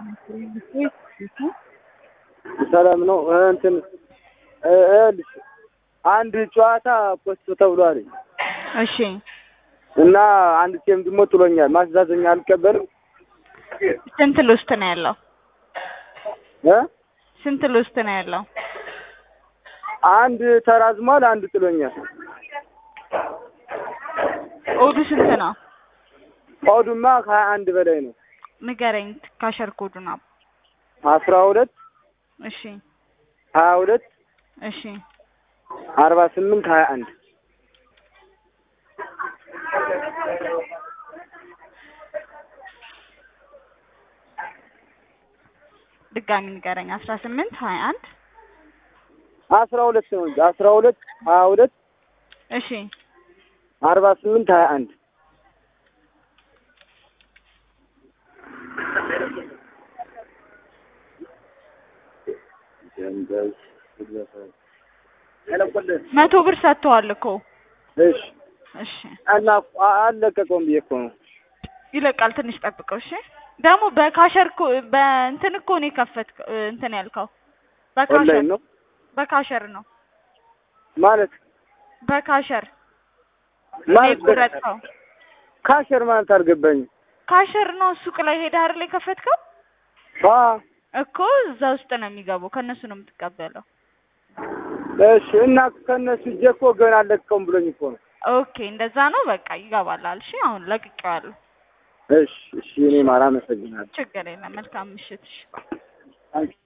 ሰላም ነው። እንትን ይኸውልሽ አንድ ጨዋታ ፖስት ተብሏል እሺ እና አንድ ቲም ደግሞ ጥሎኛል። ማስተዛዘኛ አልቀበልም ስንት ሎስት ነው ያለው? እ ስንት ሎስት ነው ያለው? አንድ ተራዝሟል፣ አንድ ጥሎኛል። ኦዱ ስንት ነው? ኦዱማ ከሀያ አንድ በላይ ነው። ንገረኝ ካሸር ኮዱን አብ አስራ ሁለት እሺ ሀያ ሁለት እሺ አርባ ስምንት ሀያ አንድ ድጋሚ ንገረኝ አስራ ስምንት ሀያ አንድ አስራ ሁለት ነው እንጂ አስራ ሁለት ሀያ ሁለት እሺ አርባ ስምንት ሀያ አንድ መቶ ብር ሰጥተዋል እኮ እሺ እሺ እና አልለቀቀውም ብዬ እኮ ነው። ይለቃል ትንሽ ጠብቀው እሺ ደግሞ በካሸር እኮ በእንትን እኮ ነው የከፈትከው እንትን ያልከው በካሸር ኦንላይን ነው በካሸር ነው ማለት በካሸር ማለት የቆረጥከው ካሸር ማለት አልገባኝም። ካሸር ነው ሱቅ ላይ ሄደህ አይደል የከፈትከው አ እኮ እዛ ውስጥ ነው የሚገባው ከእነሱ ነው የምትቀበለው እሺ እና ከነሱ እጄ እኮ ገና አልለቀቀውም ብሎኝ እኮ ነው። ኦኬ እንደዛ ነው በቃ ይገባላል እሺ አሁን ለቅቄዋለሁ እሺ እሺ እኔ ማር አመሰግናለሁ። ችግር የለም መልካም ምሽት እሺ አንቺ